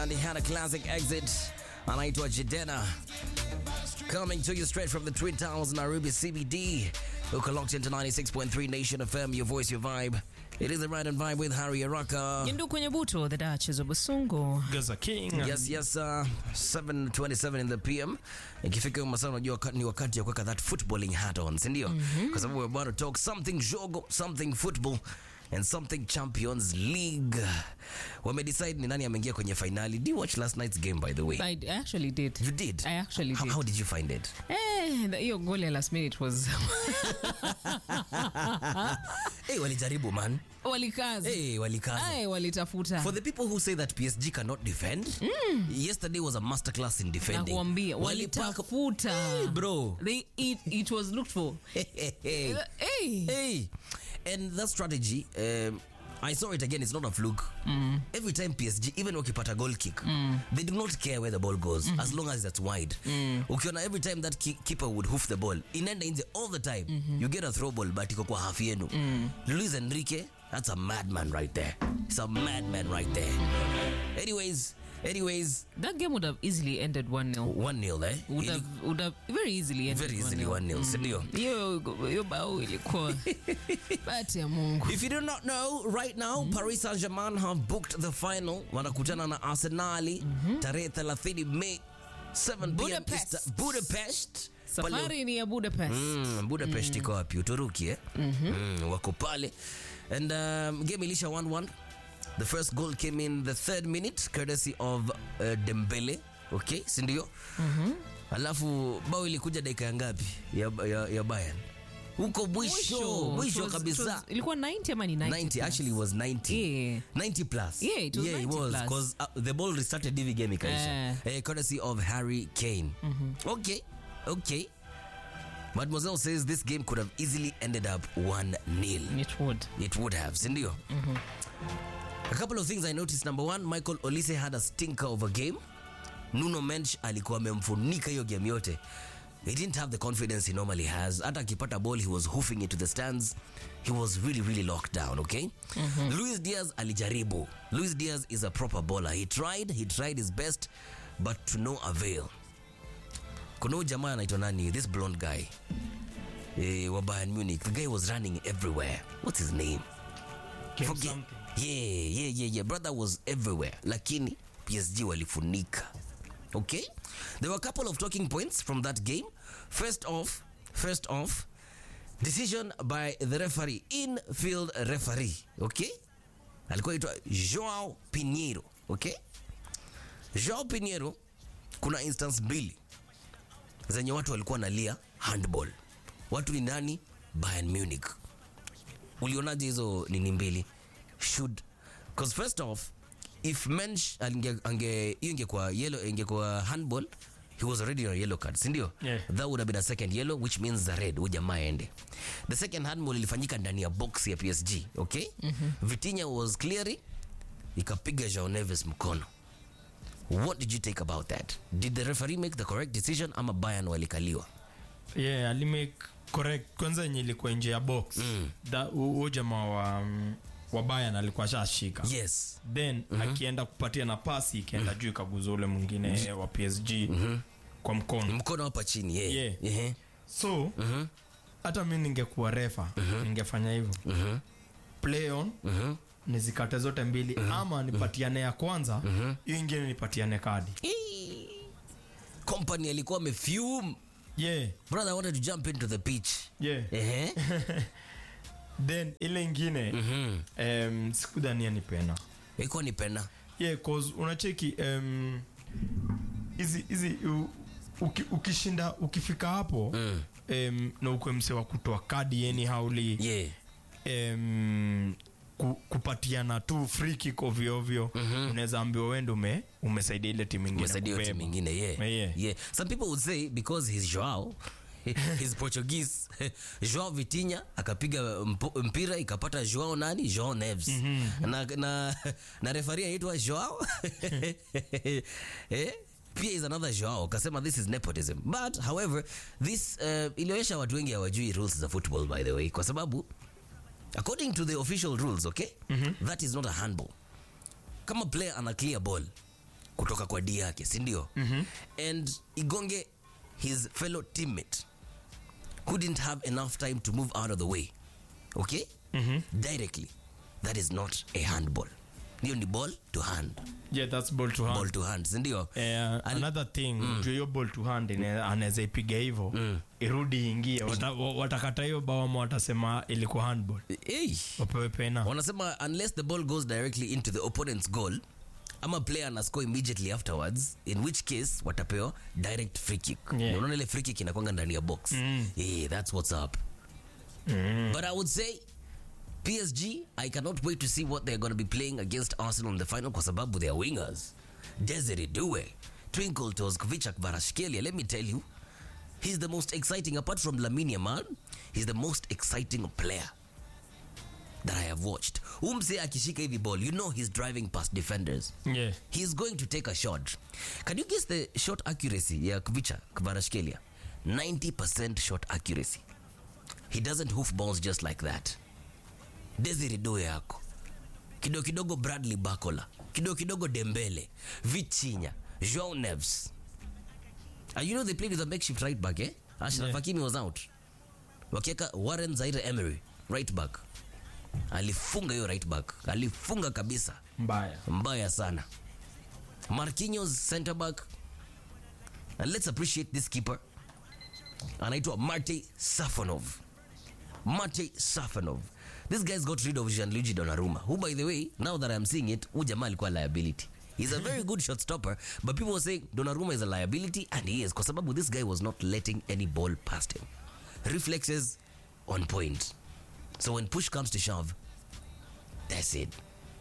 And he had a classic exit anaitwa Jidena coming to you straight from the Twin Towers Nairobi CBD uko locked into 96.3 Nation FM your voice your vibe it is the right and vibe with Harry Araka Jindu kwenye buto the Duchess of Busungu. Gaza King. Yes, yes, uh, 7:27 in the PM. Ikifika masaa unajua wakati- ni wakati ya kuweka that footballing hat on, si ndio? Kwa sababu we're about to talk something jogo, something football and something Champions League. Wamedecide ni nani ameingia kwenye finali. Did you watch last night's game by the way? I actually did. You did? I actually how, did. how did you find it? Eh, the- hiyo goal ya last minute was Hey, walijaribu man. walikaza. Hey, walikaza. Ai, walitafuta. For the people who say that PSG cannot defend, yesterday was a masterclass in defending. Nakuambia Walipaka- walitafuta. Hey, bro. They it, it was looked for. Hey. Hey. Hey, and that strategy, um, I saw it again. It's not a fluke. Every time PSG, even wakipata goal kick, they do not care where the ball goes as long as it's wide. Ukiona every time that ki- keeper would hoof the ball, inaenda nje all the time. You get a throw ball, but iko kwa half yenu. Luis Enrique, that's a madman right there. It's a madman right there. Anyways, anyways, That game would have easily ended 1-0. 1-0 eh? Would Ili- have, would have very easily ended very easily 1-0, si ndio? Hiyo hiyo bao ilikuwa bahati ya Mungu. If you do not know, right now Paris Saint-Germain have booked the final. Wanakutana na Arsenali tarehe 30 Mei 7 p.m. Budapest. Eastern- Budapest. Pale- Safari ni ya Budapest. Mm, Budapest iko wapi? Uturuki eh? Mm, wako pale. And um, game ilisha 1-1. The first goal came in the third minute courtesy of uh, Dembele. Okay, si ndio? Alafu bao ilikuja dakika ya ngapi ya, ya, ya Bayern? Huko mwisho, mwisho It was- it kabisa. was- Ilikuwa 90 ama ni 90? 90 actually it was 90 Yeah. 90 plus Yeah, it was yeah, 90 it was plus. because uh, the ball restarted hivi game ikaisha Eh. eh, courtesy of Harry Kane okay okay Mademoiselle says this game could have easily ended up 1-0 It would. it would have sindio a couple of things I noticed number one Michael Olise had a stinker of a game Nuno Mensch alikuwa amemfunika hiyo game yote he didn't have the confidence he normally has hata akipata ball he was hoofing it to the stands he was really really locked down okay Luis Diaz alijaribu Luis Diaz is a proper bowler he tried he tried his best but to no avail kuna huyu jamaa anaitwa nani this blonde guy eh, wa Bayern Munich the guy was running everywhere what's his name Kim Forget- something. yeah, yeah, yeah, yeah. Brother was everywhere. Lakini PSG walifunika. Okay? There were a couple of talking points from that game. First off, first off, decision by the referee, in-field referee. Okay? Alikuwa aitwa Joao Pinheiro. Okay? Joao Pinheiro kuna instance mbili zenye watu walikuwa nalia handball. Watu ni nani? Bayern Munich ulionaje hizo nini mbili should because first off if mensch ange ange hiyo ingekuwa yellow ingekuwa handball he was already on a yellow card sindio Yeah. that would have been a second yellow which means the red huyu jamaa aende the second handball ilifanyika ndani ya box ya PSG okay Vitinha was clearly ikapiga Joao Neves mkono what did you take about that did the referee make the correct decision ama Bayern walikaliwa yeah alimake correct kwanza yenye ilikuwa nje ya box Mm. Da- hu- huyo jamaa wa mm, wa Bayern alikuwa shashika yes then akienda kupatia na pasi ikaenda juu ikaguza ule mwingine wa PSG kwa mkono mkono hapa chini yeah. Yeah. Yeah. so hata mi ningekuwa refa ningefanya hivyo play on nizikate zote mbili ama nipatiane ya kwanza hiyo ingine nipatiane kadi company alikuwa amefume yeah brother I wanted to jump into the pitch yeah Ehe. then ile ingine um, sikudhania ni pena ilikuwa ni pena yeah cause unacheki um, hizi hizi u- uki, ukishinda ukifika hapo Mm. um, na ukwe mse wa kutoa kadi yani hauli yeah um, ku, kupatiana tu free kick ovyo ovyo unaweza ambiwa wende ume umesaidia ile timu ingine umesaidia hiyo kubeba. timu ingine yeah. Yeah. yeah some people would say because he's Joao he's Portuguese Joao Vitinha akapiga mpo- mpira ikapata Joao nani Joao Neves na, na, na referee anaitwa Joao eh pia is another Joao kasema this is nepotism but however this uh, ilionyesha watu wengi hawajui rules za football by the way kwa sababu according to the official rules okay that is not a handball kama player ana clear ball kutoka kwa d yake sindio and igonge his fellow teammate couldn't have enough time to move out of the way okay directly that is not a handball hiyo ni ball to hand yeah that's ball to hand ball to hand sindio Eh, another thing mm. hiyo ball to hand ine- anaweza ipiga hivyo irudi ingie Wata- wa- watakata hiyo bao ama watasema ilikuwa handball hey. wapewe pena wanasema unless the ball goes directly into the opponent's goal ama player ana score immediately afterwards in which case watapewa direct free kick Yeah. Na unaona ile free kick inakwanga ndani ya box yeah, that's what's up but i would say psg i cannot wait to see what they're going to be playing against arsenal in the final kwa sababu they are wingers desiree due twinkle toes kvichak varashkelia let me tell you he's the most exciting apart from lamine yamal he's the most exciting player that I have watched. Umse akishika hivi ball, you know he's driving past defenders. yeah He's going to take a shot. Can you guess the shot accuracy ya Kvicha Kvarashkelia? 90% shot accuracy. He doesn't hoof balls just like that. Desiree Doe yako. Kidogo kidogo Bradley Bakola. Kidogo kidogo Dembele. Vichinya. Joao Neves. And you know they played with a makeshift right back, eh? Ashraf Yeah. Hakimi was out. Wakieka Warren Zaire Emery, right back. Alifunga hiyo right back. Alifunga kabisa mbaya mbaya sana marquinhos center back and let's appreciate this keeper anaitwa marte safonov marte safonov this guy's got rid of Gianluigi Donnarumma who by the way now that i'm seeing it huyu jamaa alikuwa liability he's a very good shot stopper but people were saying Donnarumma is a liability and he is kwa sababu this guy was not letting any ball past him reflexes on point so when push comes to shove that's it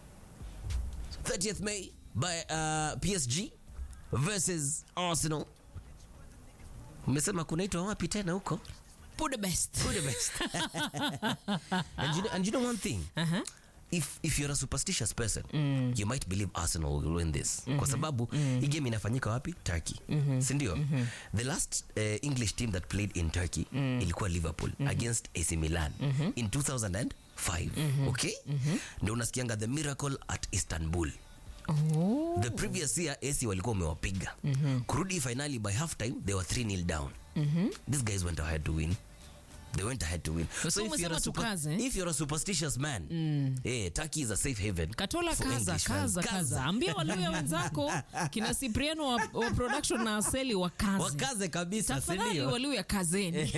30th May by uh, PSG versus Arsenal. Umesema kunaitwa wapi tena huko? Put the best. Budapest. and, you know, and you know one thing? Uh-huh. If, if you're a superstitious person you might believe arsenal will win this kwa sababu hii game inafanyika wapi turkey sindio the last uh, english team that played in turkey ilikuwa liverpool against ac milan in 2005 okay ndio unasikianga the miracle at istanbul Oh. the previous year ac walikuwa umewapiga kurudi finally by half time they were 3 nil down these guys went ahead to win they went ahead to win So if, you're umesema a super, tukaze. if you're a superstitious man eh, turkey is a safe haven katola for kaza English fans. kaza kaza ambia waluya wenzako kina sipriano wa, wa production na aseli wakaze wakaze kabisa tafadhali sindio waluya kazeni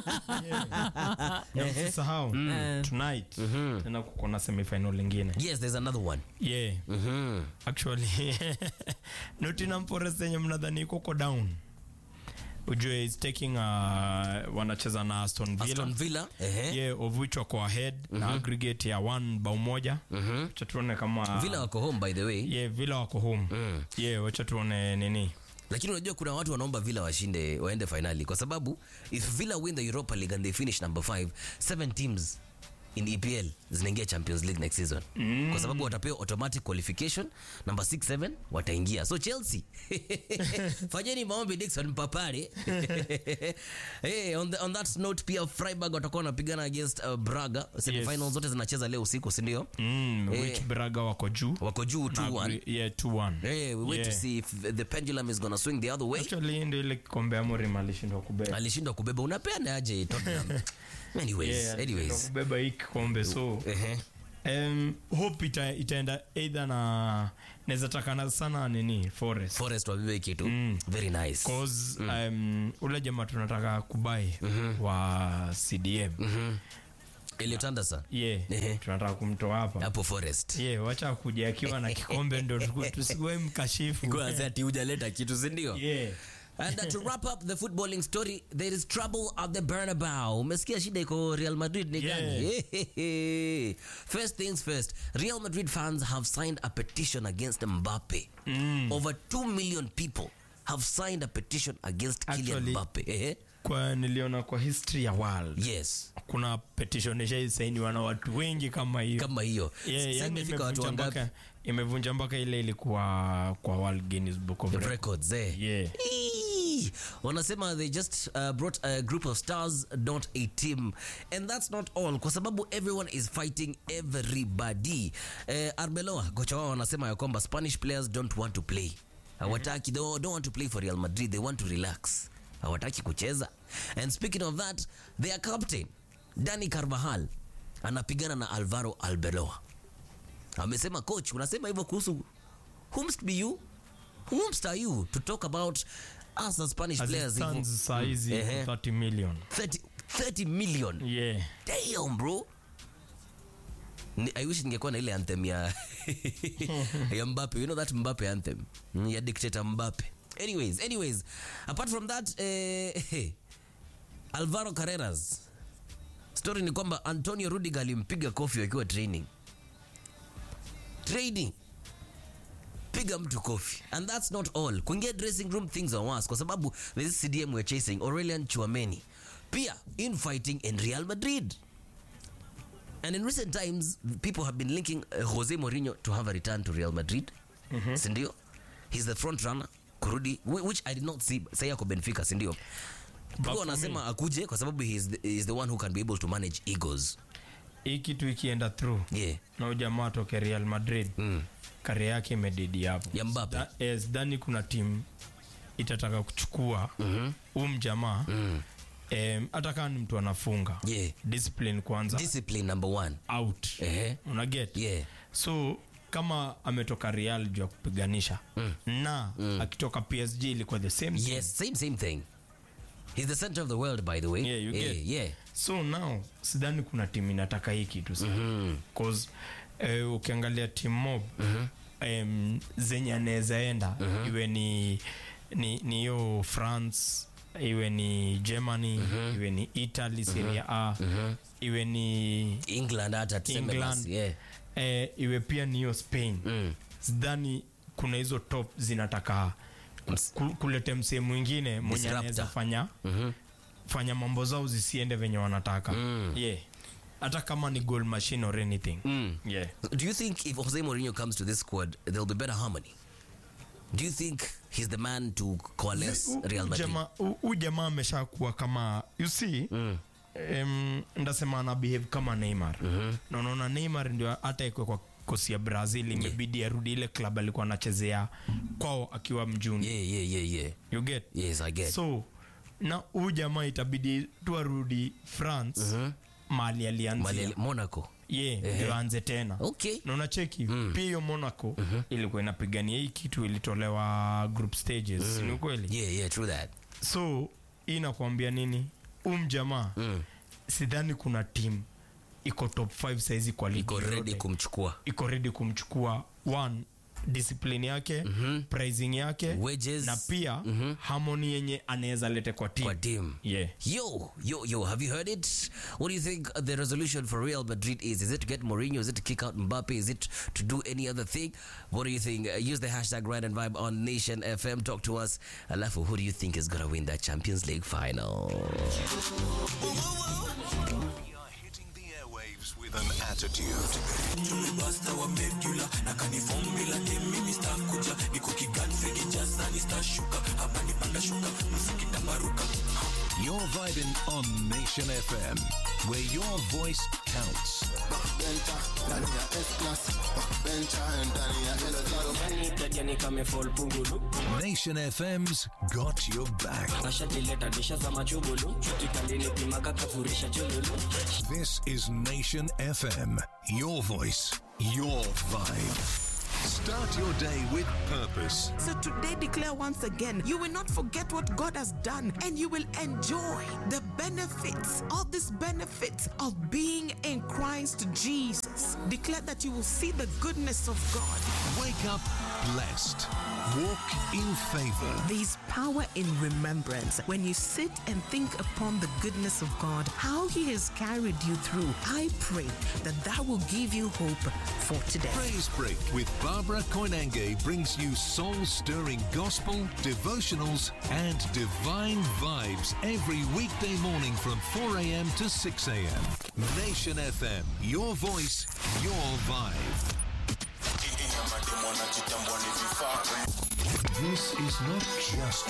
na usisahau tonight tena kuko na semifinal lingine yes there's another one yeah actually Nottingham Forest yenye mnadhani iko ko down ujue is taking uh, wanacheza na Aston Villa aston villa ehe. yeah, of which wako ahead na aggregate ya one bao moja wacha tuone kama villa wako home by the way yeah, Villa wako home yeah, wacha tuone nini lakini unajua kuna watu wanaomba villa washinde waende finali kwa sababu if villa win the europa league and they finish number 5 seven teams in epl zinaingia champions league next season mm. kwa sababu watapewa automatic qualification number 6 7 wataingia so chelsea fanyeni maombi dixon mpapare hey, on, the, on that note pia freiburg watakuwa wanapigana against uh, braga semifinals zote zinacheza leo usiku sindio mm, Eh. which Braga wako juu wako juu Na 2-1 agree- yeah, 2-1 Hey, we wait Yeah. to see if the pendulum is gonna swing the other way actually ndio ile kikombe Amorim alishindwa kubeba alishindwa kubeba unapeana aje Tottenham anyways Yeah, alishindwa anyways kubeba hii kikombe so ehe um, hope ita, itaenda either na naweza takana sana nini forest forest wabebe kitu very nice cause um, ule jamaa tunataka kubai wa cdm Elliot Anderson yeah Ehe. tunataka kumtoa hapa hapo forest yeah wacha kuja akiwa na kikombe ndo tuku- tusikuwe mkashifu Kwanza ati hujaleta kitu sindio yeah and uh, to wrap up the footballing story there is trouble at the Bernabeu umesikia shida iko real madrid ni gani first things first real madrid fans have signed a petition against mbappe over 2 million people have signed a petition against Kylian Actually- Mbappe eh? kwa niliona kwa history ya world yes kuna petition ishaisainiwa na watu wengi kama hiyo kama hiyo yeah, Sasa yani imefika watu imevunja wangapi mpaka imevunja mpaka ile ilikuwa kwa world guinness book of Records. records eh? yeah Eee. wanasema they just uh, brought a group of stars not a team and that's not all kwa sababu everyone is fighting everybody uh, arbeloa kocha wao wanasema ya kwamba spanish players don't want to play hawataki they don't want to play for real madrid they want to relax hawataki kucheza and speaking of that their captain dani carvajal anapigana na alvaro albeloa amesema coach unasema hivyo kuhusu whomst be you whomst are you to talk about us as spanish As it players hivyo? stands saa hizi Ehe. 30 million 30, 30 million yeah damn bro Ni- i wish ningekuwa na ile anthem ya ya mbape you know that mbape anthem Mm, ya dictator mbape anyways anyways apart from that eh, alvaro carreras story ni kwamba antonio rudiger alimpiga kofi akiwa training training piga mtu kofi and that's not all kuingia dressing room things are worse kwa sababu this cdm we're chasing aurelian chuameni pia infighting in real madrid and in recent times people have been linking uh, jose mourinho to have a return to real madrid sindio he's the front runner kurudi whi- which i did not see say ako benfica sindio for people wanasema akuje kwa sababu he is the, he is the one who can be able to manage egos hii kitu ikienda through yeah na ujamaa toke real madrid mm. kari yake imedidi hapo ya mbape Da- eh, sidhani kuna timu itataka kuchukua huu mjamaa mm. em, hata kama ni mtu anafunga yeah discipline kwanza discipline number one out Ehe. unaget yeah so kama ametoka real juu ya kupiganisha na akitoka psg ilikuwa the same thing. yes same same thing he's the center of the world by the way Yeah, you yeah, get. yeah. so now sidhani kuna timu inataka hii kitu sana cause eh, ukiangalia tim mob em, zenye anaweza enda iwe ni ni ni hiyo france iwe ni germany iwe ni italy serie a iwe ni england hata tuseme England. basi, yeah. eh, iwe pia ni hiyo spain Mm. sidhani kuna hizo top zinataka ku- kulete msee mwingine mwenye Disruptor. anaweza fanya Mhm. fanya mambo zao zisiende venye wanataka yeah hata kama ni goal machine or anything Mm. yeah Do you think if Jose Mourinho comes to this squad, there'll be better harmony? Do you think he's the man to coalesce U- Real u- Madrid? jamaa- u- u jamaa ameshakuwa kama you see Mm. em, ndasema ana behave kama neymar na unaona neymar ndio hata ikwe kwa kosi ya brazil imebidi arudi ile club alikuwa anachezea kwao akiwa mjuni Yeah, yeah, yeah, yeah. you get Yes, I get. so na huu jamaa itabidi tu arudi france mali alianzia Mali- Monaco. ye ndio aanze tena Okay. na unacheki pia hiyo monaco ilikuwa inapigania hii kitu ilitolewa group stages ni ukweli Yeah, yeah, true that. so hii inakuambia nini um jamaa Mm. sidhani kuna team iko top 5 saizi kwa ligi Iko ready yoyote. kumchukua. iko ready kumchukua one discipline yake pricing yake Wages. na pia harmony yenye anaweza lete kwa team Kwa team. yeah Yo, yo, yo, have you heard it? What do you think the resolution for Real Madrid is? Is it to get Mourinho? Is it to kick out Mbappe? Is it to do any other thing? What do you think? Uh, use the hashtag Ride and Vibe on Nation FM. Talk to us. Alafu, who do you think is going to win that Champions League final? We are hitting the airwaves with an attitude. You're vibing on Nation FM, where your voice counts. Nation FM's got your back. This is Nation FM. Your voice, your vibe. Start your day with purpose. So today declare once again, you will not forget what God has done and you will enjoy the benefits, all these benefits of being in Christ Jesus. Declare that you will see the goodness of God. Wake up blessed. Walk in favor. There is power in remembrance. When you sit and think upon the goodness of God, how He has carried you through, I pray that that will give you hope for today. Praise Break with Barbara Koinange brings you soul stirring gospel, devotionals, and divine vibes every weekday morning from 4 a.m. to 6 a.m. Nation FM, your voice, your vibe. This is not just